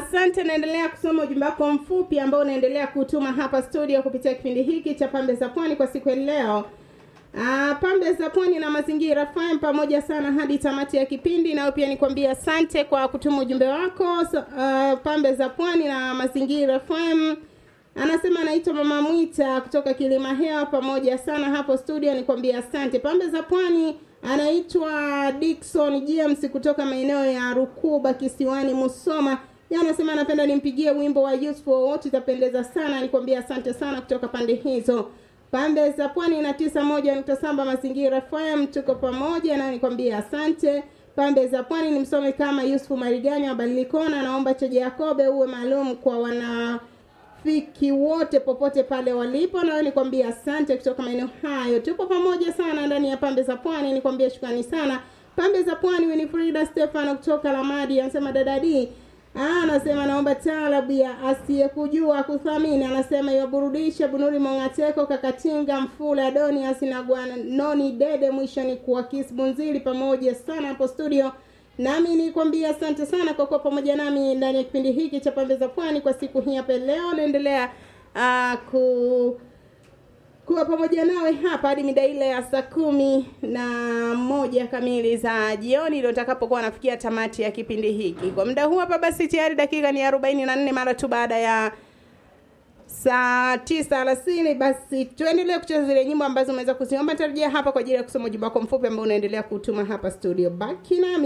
Asante, naendelea kusoma ujumbe wako mfupi ambao unaendelea kutuma hapa studio kupitia kipindi hiki cha Pambe za Pwani kwa siku ya leo. Ah, Pambe za Pwani na Mazingira FM pamoja sana hadi tamati ya kipindi. Nawe pia nikwambia asante kwa kutuma ujumbe wako. So, ah, Pambe za Pwani na Mazingira FM anasema anaitwa Mama Mwita kutoka Kilima Hewa, pamoja sana hapo studio, nikwambia asante. Pambe za Pwani anaitwa Dickson James kutoka maeneo ya Rukuba kisiwani Musoma. Yeye anasema anapenda nimpigie wimbo wa Useful wote, itapendeza sana. Nikwambia asante sana kutoka pande hizo. Pande za Pwani na tisa moja nukta saba Mazingira FM, tuko pamoja na nikwambia asante. Pande za Pwani ni msome kama Yusufu Mariganya wa Badilikona, naomba Cheje Yakobe uwe maalum kwa wana fiki wote popote pale walipo, na wewe nikwambia asante kutoka maeneo hayo. Tupo pamoja sana ndani ya pambe za pwani, nikwambia shukrani sana. Pambe za pwani, Winifrida Stefano kutoka Lamadi anasema dadadi Ah, anasema naomba taalabu ya asiyekujua kuthamini, anasema iwaburudisha Bunuri Mongateko, Kakatinga, Mfula, Adonias na Gwanoni Dede, mwisho ni kuwa Kisbunzili pamoja sana hapo studio. Nami nikwambia asante sana kwa kuwa pamoja nami ndani ya kipindi hiki cha Pembe za Pwani kwa siku hii hapa leo. Naendelea uh, ku kuwa pamoja nawe hapa hadi mida ile ya saa kumi na moja kamili za jioni ndio utakapokuwa nafikia tamati ya kipindi hiki. Kwa muda huu hapa basi tayari dakika ni arobaini na nne mara tu baada ya saa tisa alasiri. Basi tuendelee kucheza zile nyimbo ambazo umeweza kuziomba. Tarajia hapa kwa ajili ya kusoma ujumbe wako mfupi ambao unaendelea kutuma hapa studio. Baki nami.